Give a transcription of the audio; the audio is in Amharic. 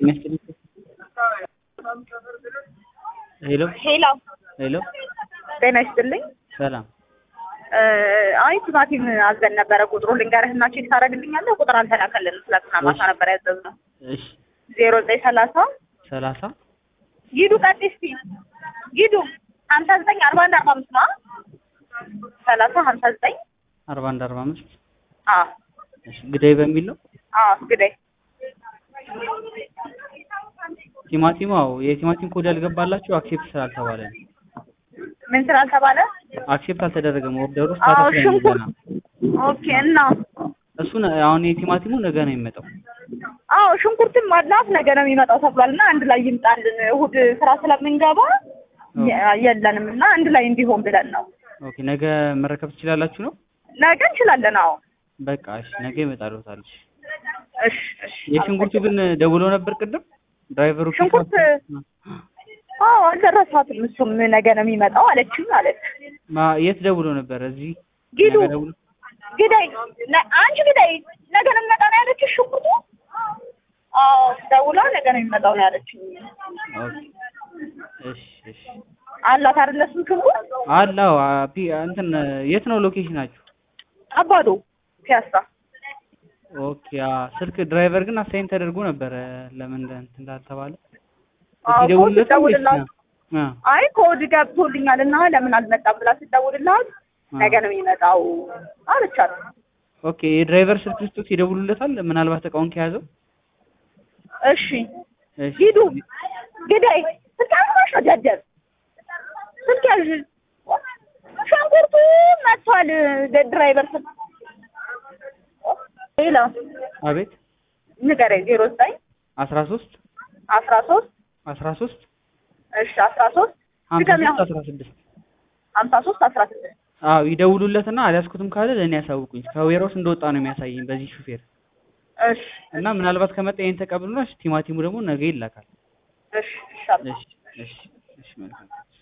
ሄሎ ሄሎ ሄሎ ጤና ይስጥልኝ። ሰላም አይ ቲማቲም አዘን ነበረ። ቁጥሩ ልንገርህና ቼክ ታደርግልኛለህ? ቁጥር አልተላከልንም። ትላንትና ማታ ነበር ያዘዝነው። እሺ ዜሮ ዘጠኝ ሰላሳ ሰላሳ ጊዱ ቀጥይ እስኪ ጊዱ ሀምሳ ዘጠኝ አርባ አንድ አርባ አምስት ነው ሰላሳ ሀምሳ ዘጠኝ አርባ አንድ አርባ አምስት አዎ እሺ ግዳይ በሚል ነው አዎ ግዳይ ቲማቲም አዎ የቲማቲም ኮድ ያልገባላችሁ አክሴፕት ስላልተባለ ነው ምን ስላልተባለ አክሴፕት አልተደረገም ኦርደሩ አዎ ስታተስ ላይ ነው ሽንኩርት ገና ኦኬ እና እሱን አሁን የቲማቲሙ ነገ ነው የሚመጣው አዎ ሽንኩርትም ማድላት ነገ ነው የሚመጣው ተብሏል እና አንድ ላይ ይምጣልን እሑድ ስራ ስለምንገባ የ- የለንም እና አንድ ላይ እንዲሆን ብለን ነው ኦኬ ነገ መረከብ ትችላላችሁ ነው ነገ እንችላለን አዎ በቃ እሺ ነገ ይመጣልዎታል እሺ እሺ እሺ የሽንኩርቱ ግን ደውሎ ነበር ቅድም ድራይቨሩ ፒክ ሽንኩርት አዎ አልደረሳትም እሱም ነገ ነው የሚመጣው አለችኝ አለች ማ- የት ደውሎ ነበር እዚህ ጊዱ ነገ ደውሎ ግዳይ ነ- አንቺ ግዳይ ነገ ነው የሚመጣው ነው ያለችሽ ሽንኩርቱ አዎ ደውላ ነገ ነው የሚመጣው ነው ያለችኝ ኦኬ እሺ እሺ አላት አይደለ እሱም ሽንኩርት አላው ፒ እንትን የት ነው ሎኬሽናችሁ አባዶ ፒያሳ ኦኬ አ ስልክ ድራይቨር ግን አሳይን ተደርጎ ነበረ ለምን እንደ- እንትን እንዳልተባለ አዎ እስኪ ደውልለት ኮድ ወይስ ደውልላት አ አይ ኮድ ገብቶልኛል እና ለምን አልመጣም ብላ ስትደውልላት ነገ ነው የሚመጣው አለቻት ኦኬ የድራይቨር ስልክ ልስጡት ይደውሉለታል ምናልባት እቃውን ከያዘው እሺ እሺ ሂዱ ግዳይ ስልካሽ ነው ደደብ ስልክ ያዥ ሽንኩርቱ መጥቷል ድራይቨር ስልክ ሌላ አቤት ንገረኝ ዜሮ ዘጠኝ አስራ ሶስት አስራ ሶስት አስራ ሶስት እሺ አስራ ሶስት ሀምሳ ድገሚ ሶስት አሁን አስራ ስድስት ሀምሳ ሶስት አስራ ስድስት አዎ ይደውሉለትና አልያዝኩትም ካለ ለእኔ ያሳውቁኝ ከዌሮስ እንደወጣ ነው የሚያሳየኝ በዚህ ሹፌር እሺ እና ምናልባት ከመጣ ይሄን ተቀብሉና ቲማቲሙ ደግሞ ነገ ይላካል እሺ እሺ እሺ እሺ እሺ መልካም